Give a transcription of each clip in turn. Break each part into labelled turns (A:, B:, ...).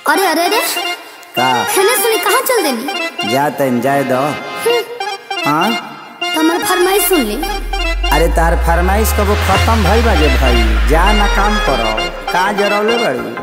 A: अरे अरे अरे
B: का
A: खाना सुनी कहाँ चल देनी
B: जा तन जाए दो हाँ
A: तो हमार फरमाइश सुन ली
B: अरे तार फरमाइश कबो खत्म भई बाजे भाई जा ना काम करो का जरौले बड़ी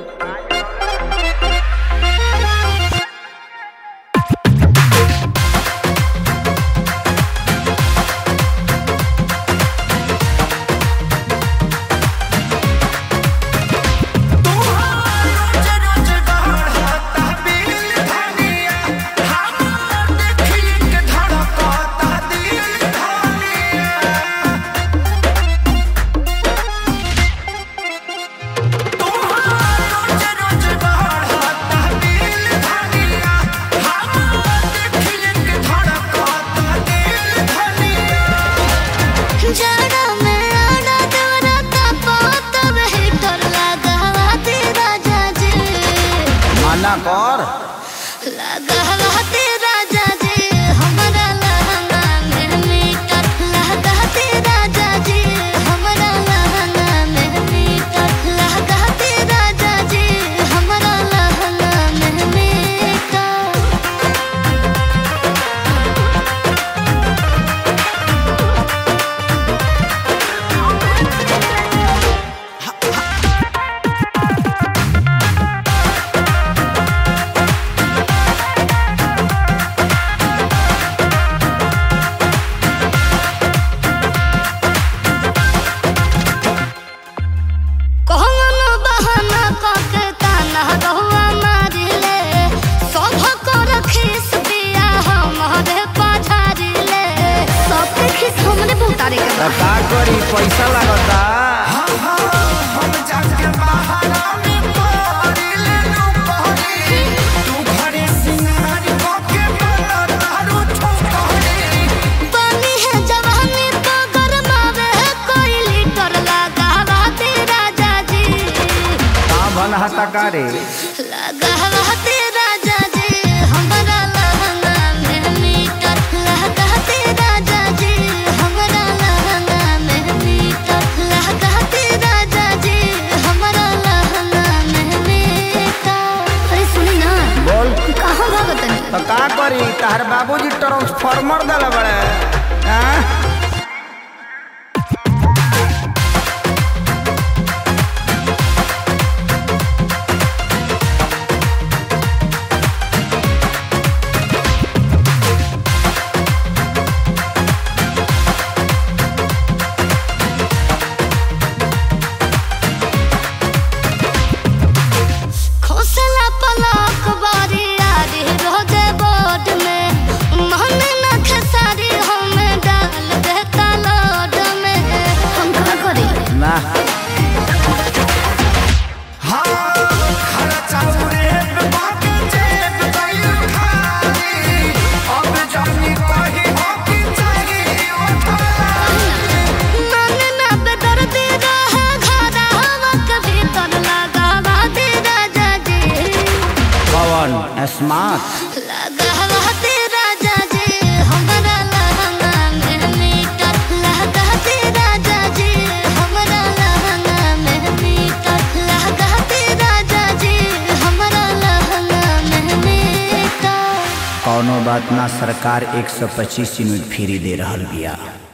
A: जाड़ा में आड़ा देवरा तापा तब हीटर लगावा दे राजा जी
B: मना कर
A: लगावा दे राजा जी हमरा लहंगा में मीटर लगा दे राजा जी हमरा लहंगा में मीटर लगा दे राजा जी हमरा लहंगा में मीटर कौन बहाना कके ताना रहुआ मारिले सभ कर खीस पिया हमारे पछारिले सबके खीस हमरे भुतारे के बा।
B: त का करी पैसा लागता
A: पानी है जवानी तो गरमावे है कोई लीटर लगावा दे राजा जी
B: का भन हता का रे
A: लगावा दे राजा जी हमरा लहंगा में मीटर लगा दे राजा जी हमरा लहंगा में मीटर लगा दे राजा जी हमरा लहंगा में मीटर अरे सुनी ना
B: बोल
A: कहाँ भागत नहीं
B: त का करी तार बाबूजी ट्रांसफार्मर दले बड़े हाँ
A: खोसला पलक बारी आरी रोजे बोर्ड में मन न खेसारी हमें डाल देता लोड में हम का करी
B: ना
A: मन न बेदर्दी रहे घरा हवा के भीतर लगावा दे राजा जी
B: पवन स्मार्ट
A: लगावा दे राजा जी हमरा लहंगा में मीटर लगा दे राजा जी हमरा लहंगा में मीटर लगा दे राजा जी हमरा लहंगा में मीटर
B: कौनो बात ना सरकार 125 यूनिट फ्री दे रहल बिया